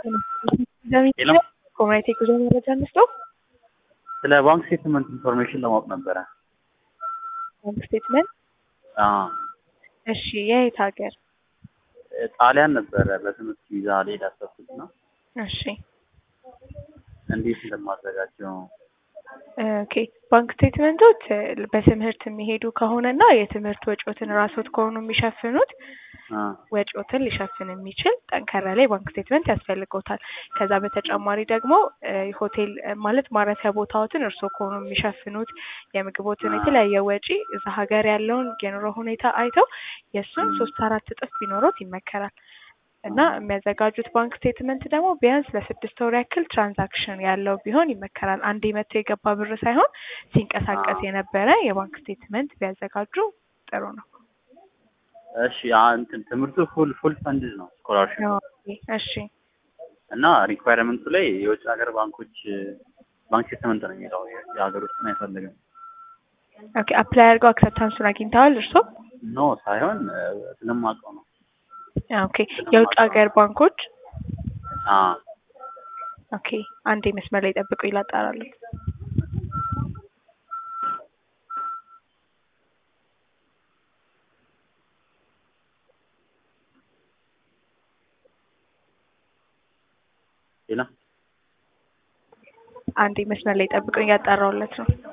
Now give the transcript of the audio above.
ኮሚኒቲ ጉዞ መረጃ እንስጠው። ስለ ባንክ ስቴትመንት ኢንፎርሜሽን ለማወቅ ነበረ። ባንክ ስቴትመንት አዎ፣ እሺ፣ የየት ሀገር? ጣሊያን ነበረ በትምህርት ቪዛ ልሄድ ያሰብኩት ነው። እሺ፣ እንዴት እንደማዘጋጀው ኦኬ። ባንክ ስቴትመንቶች በትምህርት የሚሄዱ ከሆነና የትምህርት ወጪዎትን ራስዎት ከሆኑ የሚሸፍኑት አ ወጪዎትን ሊሸፍን የሚችል ጠንከር ያለ የባንክ ስቴትመንት ያስፈልገውታል። ከዛ በተጨማሪ ደግሞ እ ሆቴል እ ማለት ማረፊያ ቦታዎትን እርስዎ ከሆኑ የሚሸፍኑት የምግቦትን የተለያየ ወጪ እዛ ሀገር ያለውን የኑሮ ሁኔታ አይተው የእሱን ሶስት አራት እጥፍ ቢኖሮት ይመከራል። እና የሚያዘጋጁት ባንክ ስቴትመንት ደግሞ ቢያንስ ለስድስት ወር ያክል ትራንዛክሽን ያለው ቢሆን ይመከራል። አንዴ መቶ የገባ ብር ሳይሆን ሲንቀሳቀስ የነበረ የባንክ ስቴትመንት ቢያዘጋጁ ጥሩ ነው። እሺ አ እንትን ትምህርቱ ፉል ፉል ፈንድ ነው ስኮላርሽፕ ኦኬ፣ እሺ እና ሪኳየርመንቱ ላይ የውጭ ሀገር ባንኮች ባንክ ስቴትመንት ነው የሚለው የሀገር ውስጥን አይፈልግም። ኦኬ። አፕላይ አድርገው አክሰፕታንሱን አግኝተዋል እርስዎ? ኖ ሳይሆን እ ስለማውቀው ነው። ኦኬ። የውጭ ሀገር ባንኮች አ ኦኬ። አንዴ መስመር ላይ ጠብቁ ይላጣራሉ። ሌላ አንዴ መስመር ላይ ጠብቁኝ፣ ያጣራውለት ነው።